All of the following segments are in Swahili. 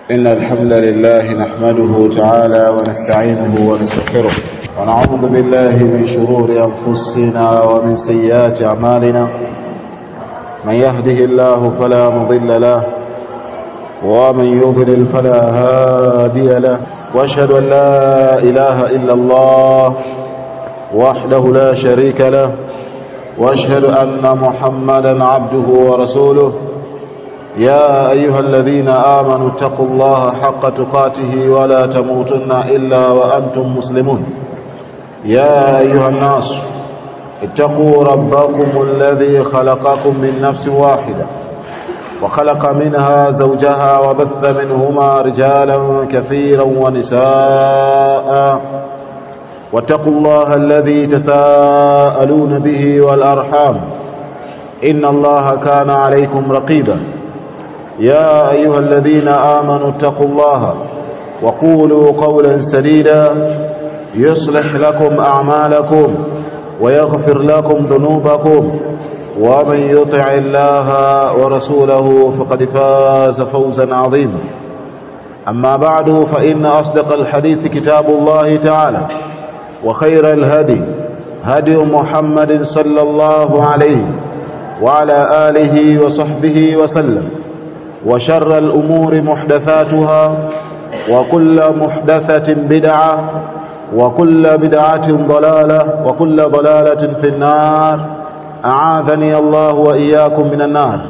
إن الحمد لله نحمده تعالى ونستعينه ونستغفره ونعوذ بالله من شرور أنفسنا ومن سيئات أعمالنا من يهده الله فلا مضل له ومن يضلل فلا هادي له واشهد أن لا إله إلا الله وحده لا شريك له واشهد أن محمدا عبده ورسوله يا أيها الذين آمنوا اتقوا الله حق تقاته ولا تموتن إلا وأنتم مسلمون يا أيها الناس اتقوا ربكم الذي خلقكم من نفس واحدة وخلق منها زوجها وبث منهما رجالا كثيرا ونساء واتقوا الله الذي تساءلون به والأرحام إن الله كان عليكم رقيبا يا أيها الذين آمنوا اتقوا الله وقولوا قولا سديدا يصلح لكم أعمالكم ويغفر لكم ذنوبكم ومن يطع الله ورسوله فقد فاز فوزا عظيما أما بعد فإن أصدق الحديث كتاب الله تعالى وخير الهدي هدي محمد صلى الله عليه وعلى آله وصحبه وسلم وشر الأمور محدثاتها وكل محدثة بدعة وكل بدعة ضلالة وكل ضلالة في النار أعاذني الله وإياكم من النار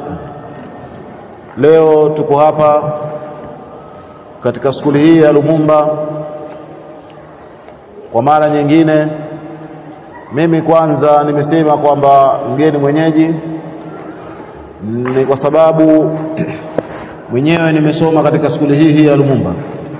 leo tuko hapa katika skuli hii ya Lumumba kwa mara nyingine mimi kwanza nimesema kwamba mgeni mwenyeji ni kwa sababu mwenyewe nimesoma katika skuli hii hii ya Lumumba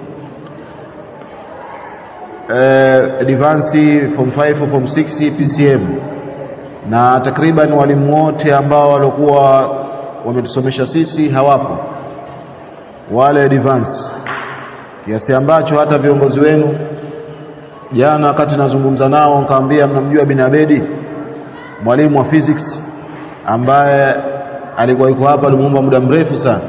eh, advance form 5 form 6 PCM na takriban walimu wote ambao walikuwa wametusomesha sisi hawapo wale advance kiasi ambacho hata viongozi wenu jana wakati nazungumza nao nikamwambia mnamjua bin Abedi mwalimu wa physics ambaye alikuwa yuko hapa Lumumba muda mrefu sana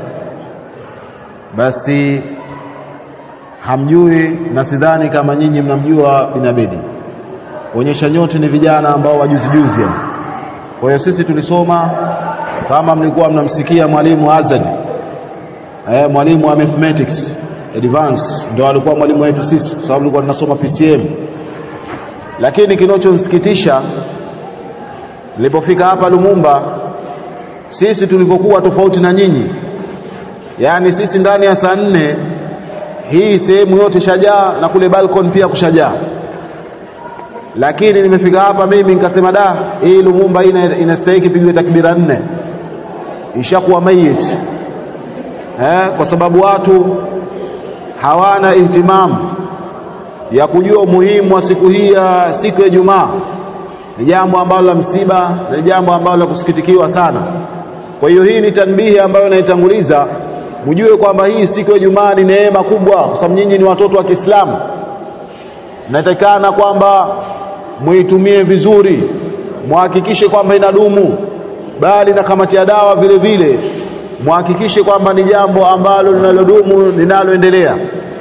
basi hamjui na sidhani kama nyinyi mnamjua bin Abedi onyesha nyote ni vijana ambao wajuzi juzi yani kwa hiyo sisi tulisoma kama mlikuwa mnamsikia mwalimu Azad eh mwalimu wa mathematics advance ndo alikuwa mwalimu wetu sisi kwa sababu tulikuwa tunasoma PCM lakini kinachonsikitisha nilipofika hapa Lumumba sisi tulivyokuwa tofauti na nyinyi yaani sisi ndani ya saa nne hii sehemu yote shajaa na kule balcony pia kushajaa lakini nimefika hapa mimi nikasema da hii Lumumba ina inastahili pigwe takbira nne ishakuwa mayit eh, kwa sababu watu hawana ihtimamu ya kujua umuhimu wa siku hii ya siku ya Ijumaa ni jambo ambalo la msiba ni jambo ambalo la kusikitikiwa sana kwa hiyo hii ni tanbihi ambayo naitanguliza mjue kwamba hii siku ya Ijumaa ni neema kubwa kwa sababu nyinyi ni watoto wa Kiislamu natakana kwamba muitumie vizuri muhakikishe kwamba inadumu bali na kamati ya dawa vile vile muhakikishe kwamba ni jambo ambalo linalodumu linaloendelea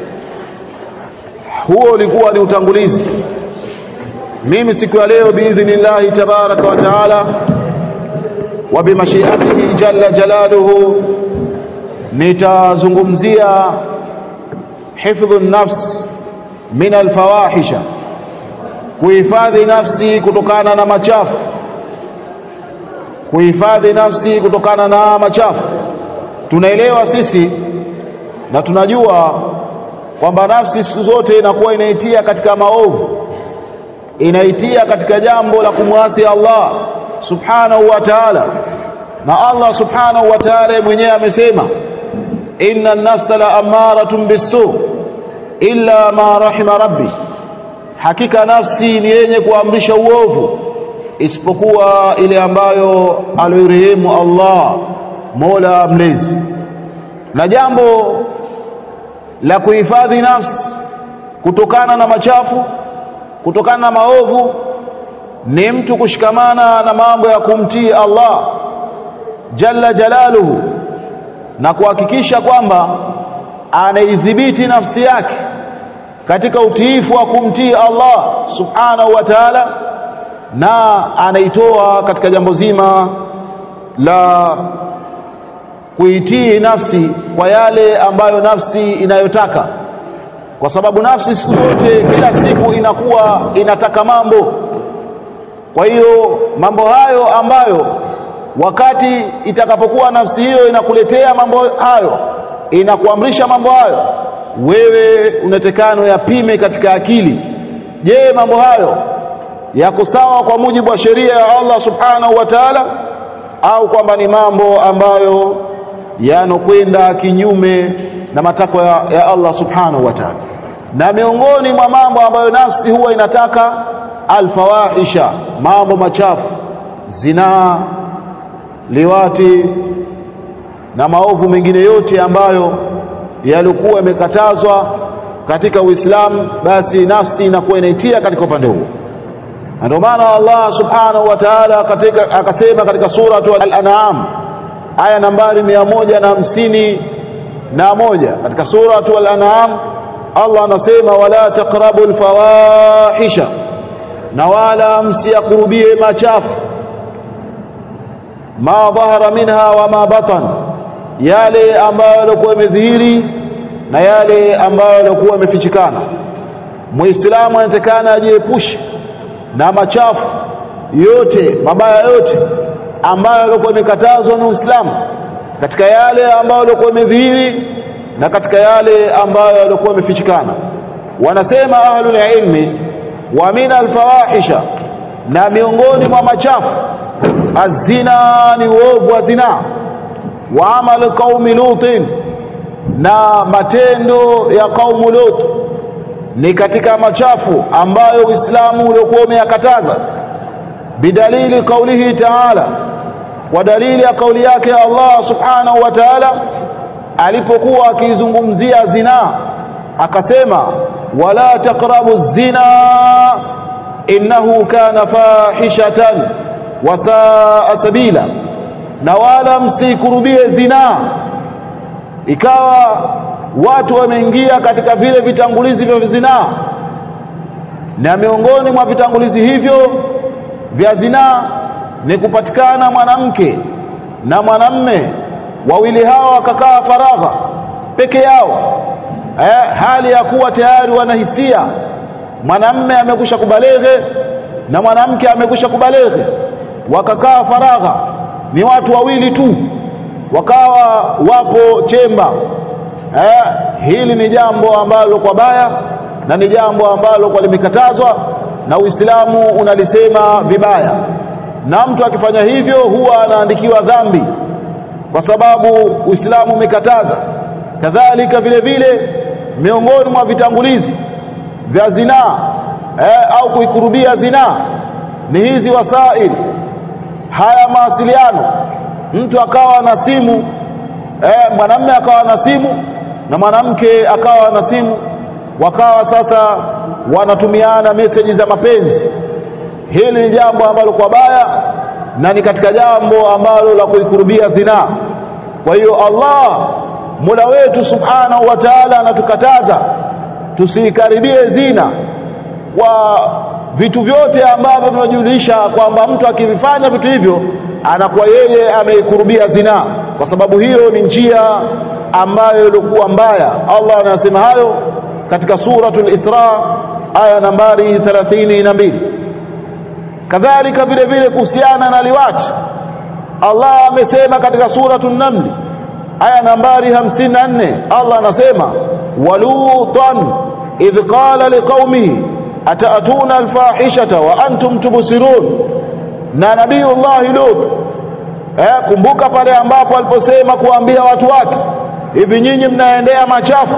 huo ulikuwa ni utangulizi mimi siku ya leo biidhnillahi tabaraka wa taala wa bimashiatihi jalla jalaluhu nitazungumzia hifdhu nafs min alfawahisha kuhifadhi nafsi kutokana na machafu kuhifadhi nafsi kutokana na machafu tunaelewa sisi na tunajua kwamba nafsi siku zote inakuwa inaitia katika maovu inaitia katika jambo la kumwasi Allah subhanahu wa ta'ala na Allah subhanahu wa ta'ala mwenyewe amesema inna an-nafsa la amaratun bisu illa ma rahima rabbi hakika nafsi ni yenye kuamrisha uovu isipokuwa ile ambayo alirehemu Allah Mola mlezi na jambo la kuhifadhi nafsi kutokana na machafu kutokana na maovu ni mtu kushikamana na mambo ya kumtii Allah jalla jalaluhu na kuhakikisha kwamba anaidhibiti nafsi yake katika utiifu wa kumtii Allah subhanahu wa ta'ala na anaitoa katika jambo zima la kuitii nafsi kwa yale ambayo nafsi inayotaka kwa sababu nafsi siku zote kila siku inakuwa inataka mambo kwa hiyo mambo hayo ambayo wakati itakapokuwa nafsi hiyo inakuletea mambo hayo inakuamrisha mambo hayo wewe unatekano yapime katika akili je mambo hayo yako sawa kwa mujibu wa sheria ya Allah subhanahu wa ta'ala au kwamba ni mambo ambayo yanokwenda kinyume na matakwa ya, ya Allah subhanahu wa ta'ala na miongoni mwa mambo ambayo nafsi huwa inataka alfawahisha mambo machafu zinaa liwati na maovu mengine yote ambayo yalikuwa yamekatazwa katika Uislamu basi nafsi inakuwa inaitia katika upande huo ndio maana Allah subhanahu wa ta'ala katika akasema katika sura al-an'am aya nambari mia moja na hamsini na moja katika sura al-an'am Allah anasema wala taqrabu al-fawahisha na wala msiyakurubie machafu ma dhahara minha wa ma batan yale ambayo yalikuwa yamedhihiri na yale ambayo yalikuwa yamefichikana muislamu anatakana ajiepushe na machafu yote mabaya yote ambayo yalikuwa yamekatazwa na Uislamu katika yale ambayo yalikuwa yamedhihiri na katika yale ambayo yalikuwa yamefichikana wanasema ahlul ilmi wa min alfawahisha na miongoni mwa machafu azina ni uovu wa zina wa amal qaumi lutin na matendo ya kaumu lut ni katika machafu ambayo Uislamu uliokuwa umeyakataza bidalili kaulihi ta'ala kwa dalili ya kauli yake Allah subhanahu wa ta'ala alipokuwa akizungumzia zina akasema wala taqrabu zina innahu kana fahishatan wa saa sabila na wala msikurubie zina ikawa watu wameingia katika vile vitangulizi vya zinaa na miongoni mwa vitangulizi hivyo vya zinaa ni kupatikana mwanamke na mwanamme wawili hao wakakaa faragha peke yao eh, hali ya kuwa tayari wanahisia mwanamme amekusha kubaleghe na mwanamke amekusha kubaleghe wakakaa faragha ni watu wawili tu wakawa wapo chemba eh, hili ni jambo ambalo kwa baya na ni jambo ambalo kwa limekatazwa na Uislamu unalisema vibaya na mtu akifanya hivyo huwa anaandikiwa dhambi kwa sababu Uislamu umekataza kadhalika vile vile miongoni mwa vitangulizi vya zinaa eh, au kuikurubia zinaa ni hizi wasaili haya mawasiliano mtu akawa na simu eh, mwanamume akawa na simu na mwanamke akawa na simu wakawa sasa wanatumiana meseji za mapenzi hili ni jambo ambalo kwa baya na ni katika jambo ambalo la kuikurubia zinaa kwa hiyo Allah Mola wetu Subhanahu wa Ta'ala anatukataza tusikaribie zina kwa vitu vyote ambavyo tunajulisha kwamba mtu akivifanya vitu hivyo anakuwa yeye ameikurubia zina kwa sababu hiyo ni njia ambayo ilikuwa mbaya Allah anasema hayo katika suratul Isra aya nambari 32 kadhalika vile vile kuhusiana na liwati Allah amesema katika suratul Naml aya nambari 54 Allah anasema walutan idh qala liqaumihi ataatuna alfahishata wa antum tubsirun na nabiyullah lut eh kumbuka pale ambapo aliposema kuambia watu wake hivi nyinyi mnaendea machafu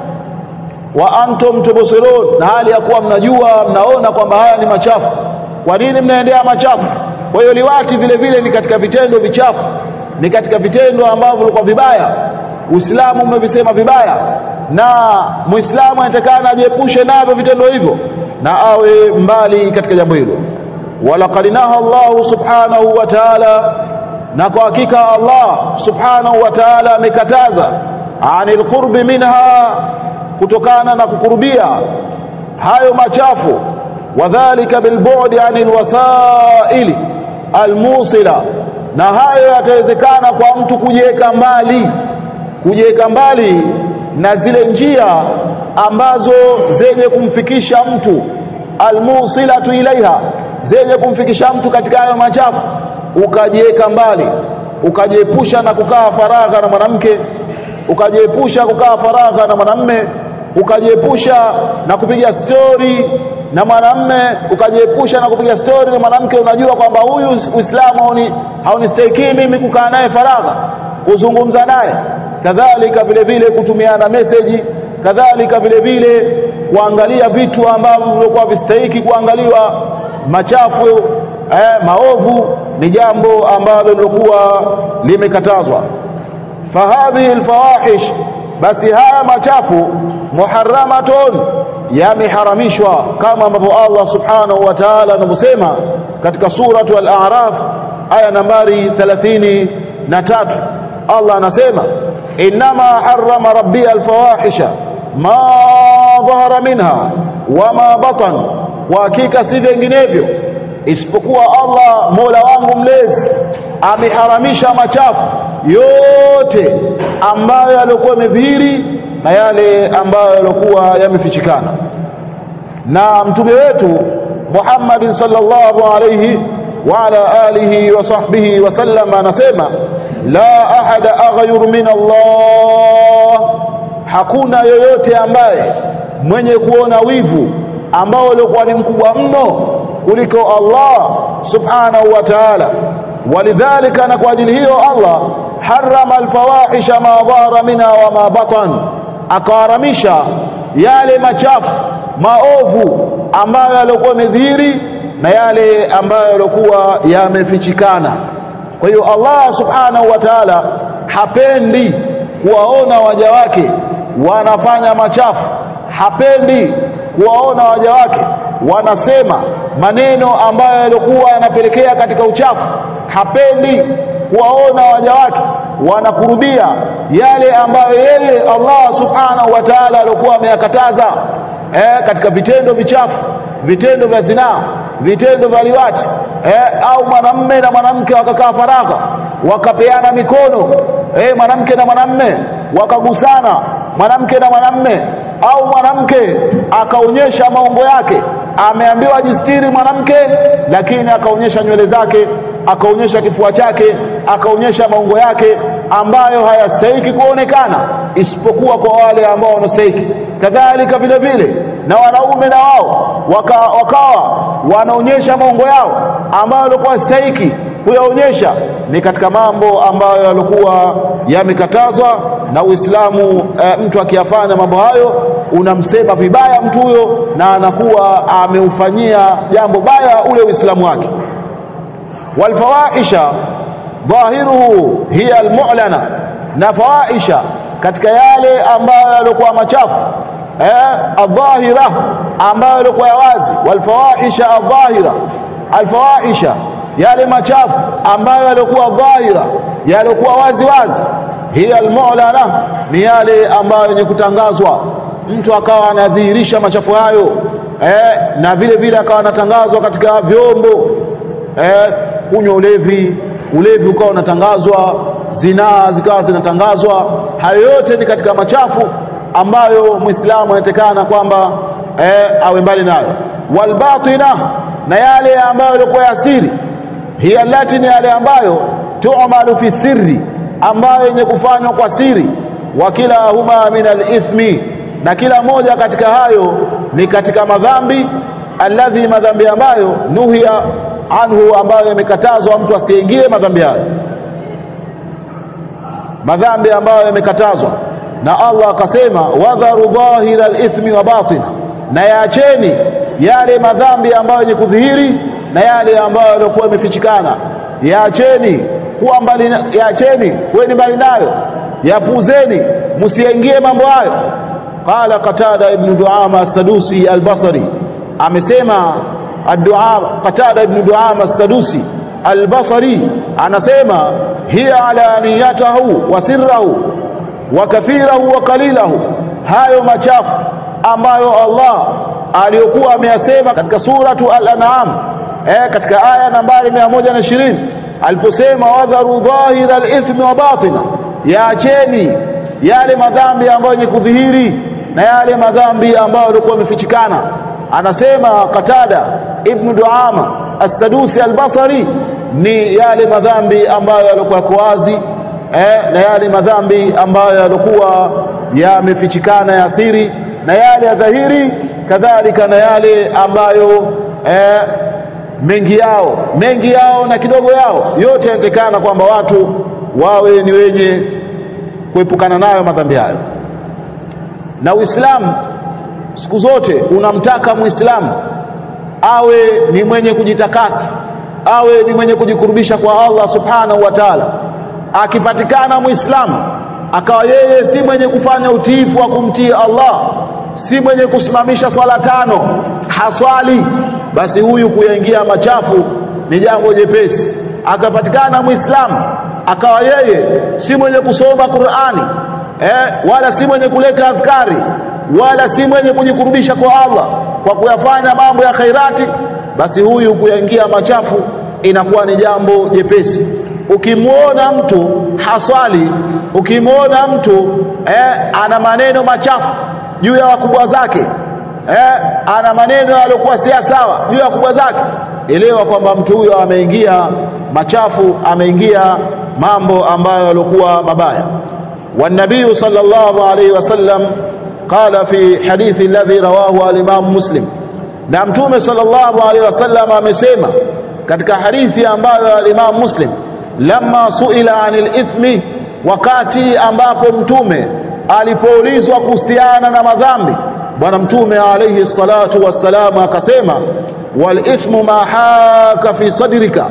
wa antum tubsirun na hali ya kuwa mnajua mnaona kwamba haya ni machafu kwa nini mnaendea machafu kwa hiyo liwati vile vile ni katika vitendo vichafu ni katika vitendo ambavyo vilikuwa vibaya Uislamu umevisema vibaya na Muislamu anatakana ajiepushe navyo vitendo hivyo na awe mbali katika jambo hilo walaqad naha Allah subhanahu wa ta'ala na kwa hakika Allah subhanahu wa ta'ala amekataza anil qurbi minha kutokana na kukurubia hayo machafu wadhālika bilbu'di anil wasaili almusila na hayo yatawezekana kwa mtu kujiweka mbali kujiweka mbali na zile njia ambazo zenye kumfikisha mtu almusilatu ilaiha zenye kumfikisha mtu katika hayo machafu ukajiweka mbali ukajiepusha na kukaa faragha na mwanamke ukajiepusha kukaa faragha na mwanamme ukajiepusha na kupiga stori na mwanamme ukajiepusha na kupiga stori na mwanamke unajua kwamba huyu Uislamu hauni haunistahiki mimi kukaa naye faragha kuzungumza naye kadhalika vile vile kutumiana meseji kadhalika vile vile kuangalia vitu ambavyo vilikuwa vistahiki kuangaliwa machafu eh, maovu ni jambo ambalo lilikuwa limekatazwa fahadhihi alfawahish basi haya machafu muharramatun yameharamishwa kama ambavyo Allah subhanahu wa ta'ala anavyosema katika suratu al-a'raf aya nambari 33 Allah anasema inma harrama rabbi alfawahisha ma dhahara minha wama batan kwa hakika si vinginevyo isipokuwa Allah Mola wangu mlezi ameharamisha machafu yote ambayo yalikuwa yamedhihiri na yale ambayo yalikuwa yamefichikana na mtume wetu Muhammad sallallahu alayhi wa ala alihi wa sahbihi wa sallam anasema la ahada aghyur min Allah hakuna yoyote ambaye mwenye kuona wivu ambao ulikuwa ni mkubwa mno kuliko Allah subhanahu wa ta'ala walidhalika na kwa ajili hiyo Allah harrama alfawahisha ma dhara minha wa ma batan akaharamisha yale machafu maovu ambayo yalikuwa yamedhihiri na yale ambayo yalikuwa yamefichikana kwa hiyo Allah subhanahu wa ta'ala hapendi kuwaona waja wake wanafanya machafu hapendi kuwaona waja wake wanasema maneno ambayo yalikuwa yanapelekea katika uchafu hapendi kuwaona waja wake wanakurubia yale ambayo yeye Allah subhanahu wa ta'ala alikuwa ameyakataza eh, katika vitendo vichafu vitendo vya zinaa vitendo vya liwati eh, au mwanamme na mwanamke wakakaa faragha wakapeana mikono eh, mwanamke na mwanamme wakagusana mwanamke na mwanamme au mwanamke akaonyesha maungo yake ameambiwa jistiri mwanamke lakini akaonyesha nywele zake akaonyesha kifua chake akaonyesha maungo yake ambayo hayastahiki kuonekana isipokuwa kwa wale ambao wanastahiki kadhalika vile vile na wanaume na wao waka, wakawa wanaonyesha maungo yao ambayo walikuwa hastahiki kuyaonyesha ni katika mambo ambayo yalikuwa yamekatazwa na Uislamu e, mtu akiyafanya mambo hayo unamsema vibaya mtu huyo na anakuwa ameufanyia jambo baya ule Uislamu wake walfawaisha dhahiruhu hiya almu'lana na fawaisha katika yale ambayo yalikuwa machafu eh adhahira ambayo yalikuwa wazi walfawaisha adhahira alfawaisha yale machafu ambayo yalikuwa dhahira yalikuwa wazi wazi hiya almu'lana ni yale ambayo yenye kutangazwa mtu akawa anadhihirisha machafu hayo eh, na vile vile akawa anatangazwa katika vyombo eh, kunywa ulevi ulevi ukawa unatangazwa zinaa zikawa zinatangazwa hayo yote ni katika machafu ambayo muislamu anatekana kwamba eh, awe mbali nayo walbatina na yale ambayo yalikuwa ya siri hiya lati ni yale ambayo tu'malu fi sirri ambayo yenye kufanywa kwa siri wa kila huma min alithmi na kila moja katika hayo ni katika madhambi alladhi madhambi ambayo nuhiya anhu ambayo yamekatazwa mtu asiingie madhambi hayo madhambi ambayo yamekatazwa na Allah akasema wadharu dhahira alithmi wa batina na yaacheni yale madhambi ambayo yenye kudhihiri na yale ambayo yalikuwa yamefichikana yaacheni kuwa mbali yaacheni kweni mbali nayo yapuzeni msiingie mambo hayo qala qatada ibn duama as-sadusi al-basri amesema ad-du'a qatada ibn duama as-sadusi al-basri anasema hiya ala niyatahu wa sirrahu wa kathirahu wa qalilahu hayo machafu ambayo Allah aliyokuwa ameyasema katika suratu al-an'am eh katika aya nambari 120 aliposema wadharu dhahira al-ithmi wa batina yaacheni yale madhambi ambayo yenye kudhihiri na yale madhambi ambayo yalikuwa yamefichikana anasema Qatada ibn Duama as-Sadusi al-Basri ni yale madhambi ambayo yalikuwa yako wazi eh, na yale madhambi ambayo yalikuwa yamefichikana ya siri na yale ya dhahiri kadhalika na yale ambayo eh, mengi yao mengi yao na kidogo yao yote yanatekana kwamba watu wawe ni wenye kuepukana nayo madhambi hayo na Uislamu siku zote unamtaka Muislamu awe ni mwenye kujitakasa awe ni mwenye kujikurubisha kwa Allah subhanahu wa ta'ala akipatikana Muislamu akawa yeye si mwenye kufanya utiifu wa kumtii Allah si mwenye kusimamisha swala tano haswali basi huyu kuyaingia machafu ni jambo jepesi akapatikana Muislamu akawa yeye si mwenye kusoma Qur'ani eh, wala si mwenye kuleta adhkari wala si mwenye kujikurubisha kwa Allah kwa kuyafanya mambo ya khairati basi huyu kuyaingia machafu inakuwa ni jambo jepesi ukimwona mtu haswali ukimwona mtu eh, ana maneno machafu juu ya wakubwa zake eh, ana maneno yaliokuwa si sawa juu ya wakubwa zake elewa kwamba mtu huyo ameingia machafu ameingia mambo ambayo yalikuwa mabaya والنبي صلى الله عليه وسلم قال في حديث الذي رواه الإمام مسلم na mtume sallallahu alaihi wasallam amesema katika hadithi ambayo al-Imam Muslim lamma suila anil ithmi wakati ambapo mtume alipoulizwa kuhusiana na madhambi bwana mtume alayhi salatu wassalam akasema wal ithmu ma haka fi sadrika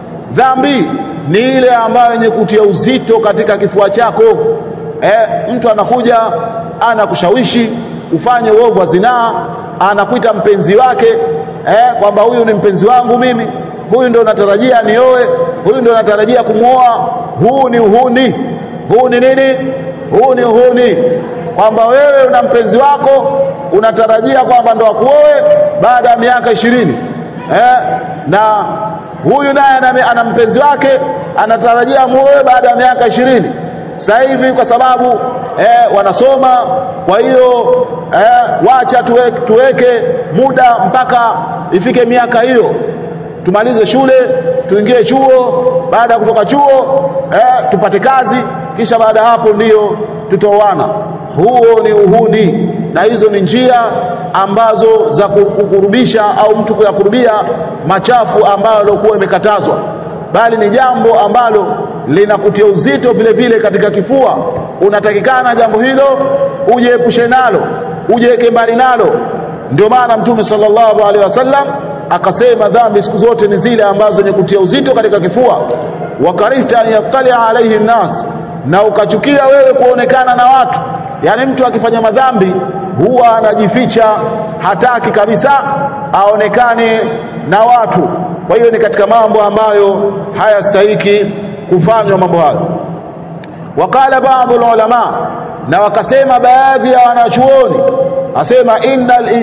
dhambi ni ile ambayo yenye kutia uzito katika kifua chako eh, mtu anakuja anakushawishi ufanye uovu wa zinaa anakuita mpenzi wake eh, kwamba huyu ni mpenzi wangu mimi huyu ndio natarajia nioe huyu ndio natarajia kumwoa huu ni uhuni huu ni nini huu ni uhuni kwamba wewe una mpenzi wako unatarajia kwamba ndo akuoe baada ya miaka ishirini eh, na huyu naye ana mpenzi wake anatarajia muoe baada ya miaka ishirini sasa hivi kwa sababu eh, wanasoma kwa hiyo eh, wacha tuweke, tuweke muda mpaka ifike miaka hiyo tumalize shule tuingie chuo baada ya kutoka chuo eh, tupate kazi kisha baada hapo ndiyo tutoana huo ni uhuni na hizo ni njia ambazo za kukurubisha au mtu kuyakurubia machafu ambayo yaliokuwa imekatazwa bali ni jambo ambalo linakutia uzito vile vile katika kifua unatakikana jambo hilo ujiepushe nalo ujiweke mbali nalo ndio maana mtume sallallahu alaihi wasallam akasema dhambi siku zote ni zile ambazo zenye kutia uzito katika kifua wakarihta an yattali alaihi nnas na ukachukia wewe kuonekana na watu yani mtu akifanya madhambi huwa anajificha hataki kabisa aonekane na watu kwa hiyo ni katika mambo ambayo hayastahiki kufanywa mambo hayo wakala baadhi ulama na wakasema baadhi ya wanachuoni asema innal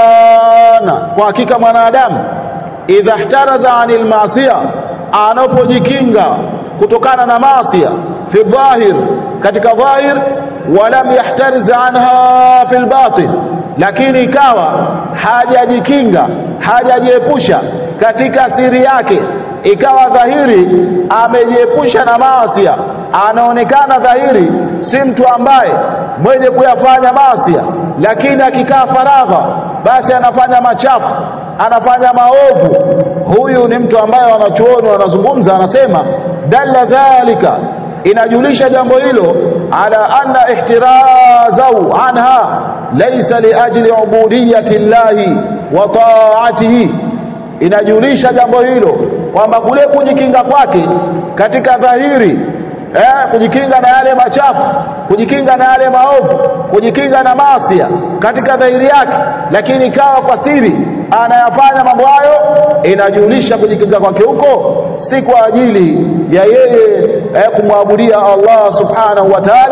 insana kwa hakika mwanadamu idha ihtaraza anil maasiya anapojikinga kutokana na maasiya fi dhahir katika dhahir walam yahtariz anha fil batin lakini ikawa hajajikinga hajajiepusha katika siri yake ikawa dhahiri amejiepusha na maasia anaonekana dhahiri si mtu ambaye mwenye kuyafanya maasia lakini akikaa faragha basi anafanya machafu anafanya maovu huyu ni mtu ambaye wanachuoni wanazungumza anasema dalla dhalika inajulisha jambo hilo ala anna ihtirazau anha laysa liajli ubudiyati llahi wa taatihi inajulisha jambo hilo kwamba kule kujikinga kwake katika dhahiri eh, kujikinga na yale machafu kujikinga na yale maovu kujikinga na maasia katika dhahiri yake lakini ikawa kwa siri anayafanya mambo hayo inajulisha kujikinga kwake huko si kwa ajili ya yeye eh, kumwabudia Allah subhanahu wa ta'ala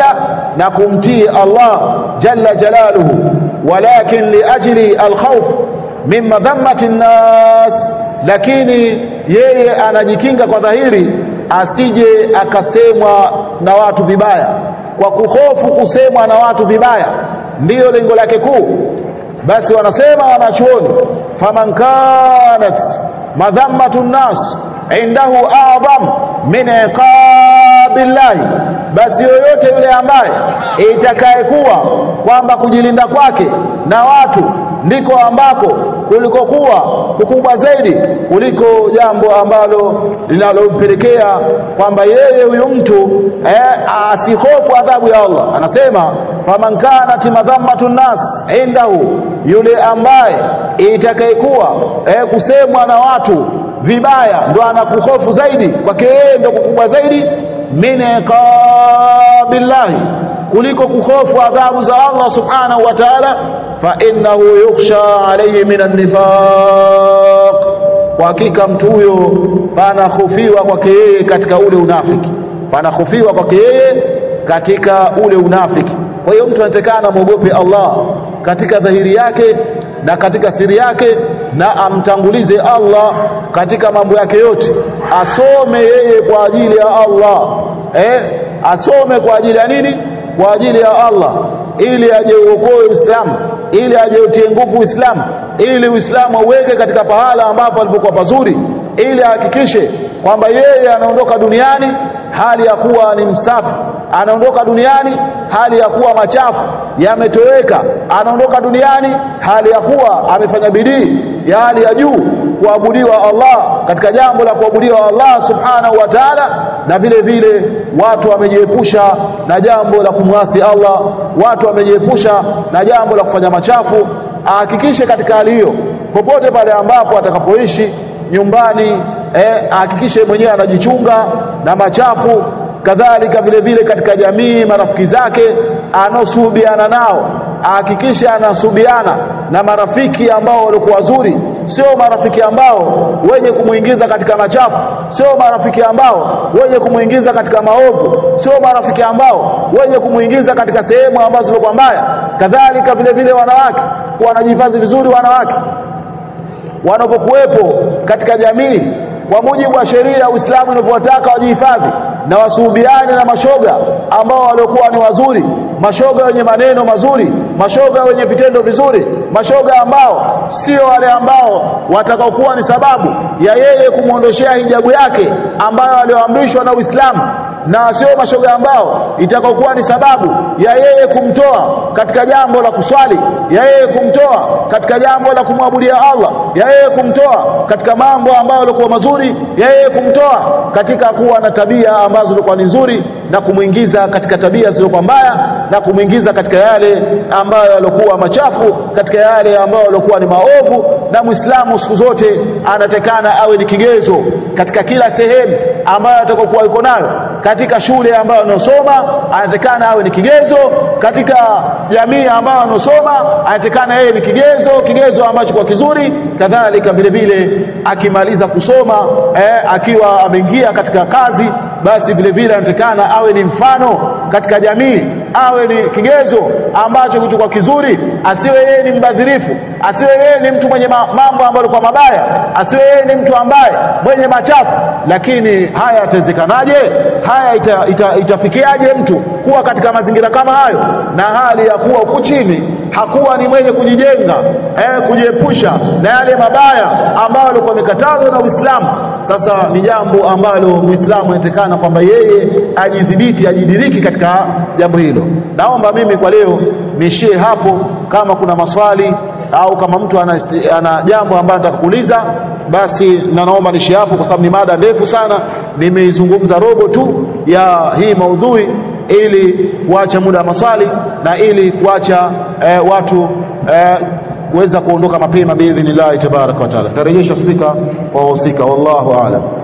na kumtii Allah jalla jalaluhu walakin liajli alkhawf min madhammati nnas lakini yeye anajikinga kwa dhahiri asije akasemwa na watu vibaya kwa kuhofu kusemwa na watu vibaya ndiyo lengo lake kuu basi wanasema wanachuoni faman kanat madhammatu nnas indahu a'zam min iqabillahi basi yoyote yule ambaye itakayekuwa kwamba kujilinda kwake na watu ndiko ambako kulikokuwa kukubwa zaidi kuliko jambo ambalo linalompelekea kwamba yeye huyu mtu eh, asihofu adhabu ya Allah anasema faman kanat madhammatu nnas indahu yule ambaye itakayekuwa eh, kusemwa na watu vibaya ndo anakuhofu zaidi kwake yeye ndo kukubwa zaidi min iqabillahi kuliko kuhofu adhabu za Allah subhanahu wa ta'ala fa innahu yukhsha alayhi min an-nifaq kwa hakika mtu huyo panahofiwa kwake yeye katika ule unafiki panahofiwa kwake yeye katika ule unafiki kwa hiyo mtu anatakana muogope Allah katika dhahiri yake na katika siri yake na amtangulize Allah katika mambo yake yote asome yeye kwa ajili ya Allah eh asome kwa ajili ya nini kwa ajili ya Allah ili aje uokoe Uislamu ili aje utie nguvu Uislamu ili Uislamu auweke katika pahala ambapo alipokuwa pazuri ili ahakikishe kwamba yeye anaondoka duniani hali ya kuwa ni msafi anaondoka duniani hali ya kuwa machafu yametoweka anaondoka duniani hali ya kuwa amefanya bidii ya hali ya juu kuabudiwa Allah katika jambo la kuabudiwa Allah subhanahu wa ta'ala na vile vile watu wamejiepusha na jambo la kumwasi Allah watu wamejiepusha na jambo la kufanya machafu ahakikishe katika hali hiyo popote pale ambapo atakapoishi nyumbani eh ahakikishe mwenyewe anajichunga na machafu kadhalika vile vile katika jamii marafiki zake anosuhubiana nao ahakikishe anasubiana na marafiki ambao walikuwa wazuri sio marafiki ambao wenye kumuingiza katika machafu sio marafiki ambao wenye kumuingiza katika maovu sio marafiki ambao wenye kumuingiza katika sehemu ambazo zilikuwa mbaya kadhalika vile vile wanawake wanajihifadhi vizuri wanawake wanapokuwepo katika jamii kwa mujibu wa sheria ya Uislamu inavyowataka wajihifadhi na wasuhubiane na mashoga ambao waliokuwa ni wazuri mashoga wenye maneno mazuri mashoga wenye vitendo vizuri mashoga ambao sio wale ambao watakaokuwa ni sababu ya yeye kumwondoshea hijabu yake ambayo alioamrishwa na Uislamu na sio mashoga ambao itakaokuwa ni sababu ya yeye kumtoa katika jambo la kuswali ya yeye kumtoa katika jambo la kumwabudia Allah ya yeye kumtoa katika mambo ambayo yalikuwa mazuri ya yeye kumtoa katika kuwa na tabia ambazo zilikuwa ni nzuri na kumuingiza katika tabia zilizokuwa mbaya na kumuingiza katika yale ambayo yalikuwa machafu katika yale ambayo yalikuwa ni maovu na Muislamu siku zote anatekana awe ni kigezo katika kila sehemu ambayo atakokuwa yuko nayo katika shule ambayo anasoma anatekana awe ni kigezo katika jamii ambayo anasoma anatekana yeye ni kigezo kigezo ambacho kwa kizuri kadhalika vile vile akimaliza kusoma eh, akiwa ameingia katika kazi basi vile vile anatekana awe ni mfano katika jamii awe ni kigezo ambacho kitu kwa kizuri asiwe yeye ni mbadhirifu asiwe yeye ni mtu mwenye mambo ambayo kwa mabaya asiwe yeye ni mtu ambaye mwenye machafu lakini haya yatawezekanaje haya ita, ita, itafikiaje mtu kuwa katika mazingira kama hayo na hali ya kuwa huku chini hakuwa ni mwenye kujijenga eh, kujiepusha na yale mabaya ambayo alikuwa amekatazwa na Uislamu sasa ni jambo ambalo Muislamu anatekana kwamba yeye ajidhibiti ajidiriki katika jambo hilo naomba mimi kwa leo niishie hapo kama kuna maswali au kama mtu ana, ana jambo ambalo anataka kuuliza basi na naomba niishie hapo kwa sababu ni mada ndefu sana nimeizungumza robo tu ya hii maudhui ili kuacha muda wa maswali na ili kuacha eh, watu eh, kuweza kuondoka mapema biidhnillahi tabaraka wa taala tarejesha spika wa wahusika wallahu aalam